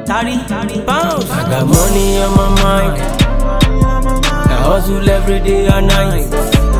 Tari, bounce. I got money on my mind. I hustle every day and night.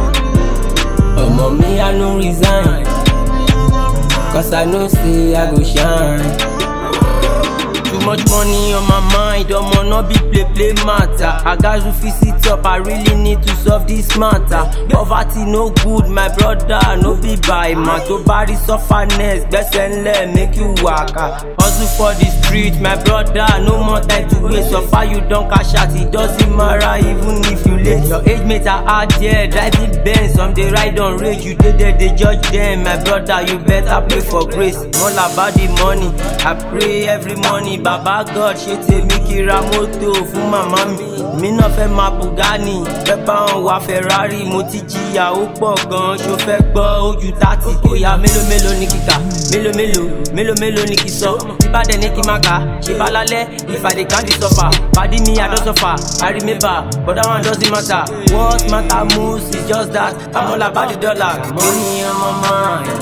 Oh, mommy, I no resign. Cause I know say I go shine. Too much money on my mind, I'ma not be play play matter. I got to fix it up, I really need to solve this matter. Poverty no good, my brother, no be by man. To body sufferness, best and let make you waka. Hustle for the street, my brother, no more time to waste. So far you don't cash out, it doesn't matter even if you late. Your age mates are out there, driving Benz, some they ride on rage. You dey there, they judge them, my brother, you better pray for grace. All about the money, I pray every morning. Baba God ṣe tèmi kí ra mọ́tò fún màmá mi. Mi náà fẹ́ máa Bugani, fẹ́ bá wọn wá Ferrari. Mo ti jìyà ó pọ̀ gan-an, ṣo fẹ́ gbọ́ ojú tààtì. Bóyá mélòó mélòó ni kíkà, mélòó mélòó, mélòó mélòó ni kì í sọ. Tí bá dẹ̀ ní kí n má kà, ṣe bá lálẹ́, ìfàdé kan di sọ́fà. Pàdí mi àdó sọ́fà, I remember, but that one doesn't matter. What matter most is just that I'm all about the dollar. Money on my mind.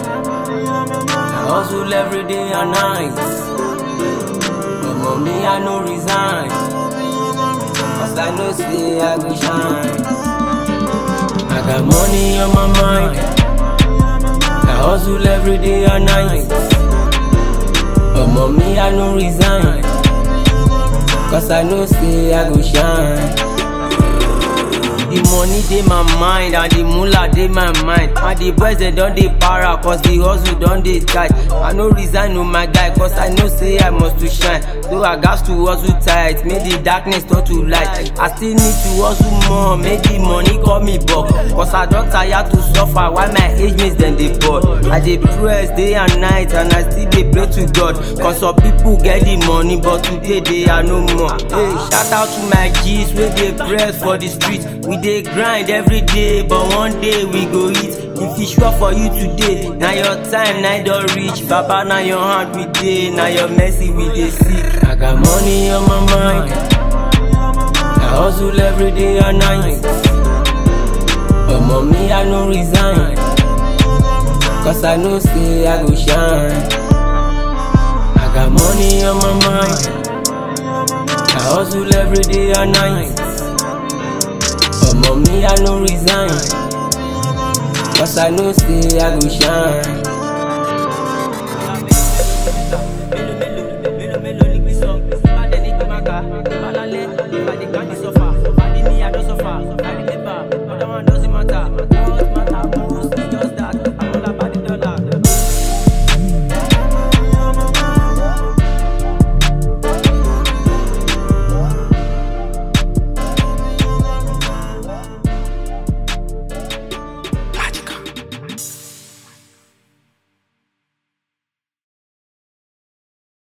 I hustle every day and night. But mommy, I no resign. Cause I know say I go shine. I got money on my mind. I hustle every day and night. But mommy, I no resign. Cause I know say I go shine. The money dey my mind and the moolah dey my mind. And the boys dem don dey para cause the hustle don dey tight. I no resign no my guy cause I know say I must to shine. So I gats to hustle tight, make the darkness turn to light. I still need to hustle more, make the money call me back. Cause I don tire to suffer while my age mates dem dey bored. I dey press day and night and I still dey pray to God. Cause some people get the money but today they are no more. Hey, shout out to my G's wey dey press for the street. We dey grind every day but one day we go eat. If e sure for you today, na your time na e don reach. Baba na your hand we dey, na your mercy we dey seek. I got money on my mind. I hustle every day and night. But mommy, I no resign. Cause I know say I go shine. I got money on my mind. I hustle every day and night. But mommy, I no resign. Cause I know say I go shine.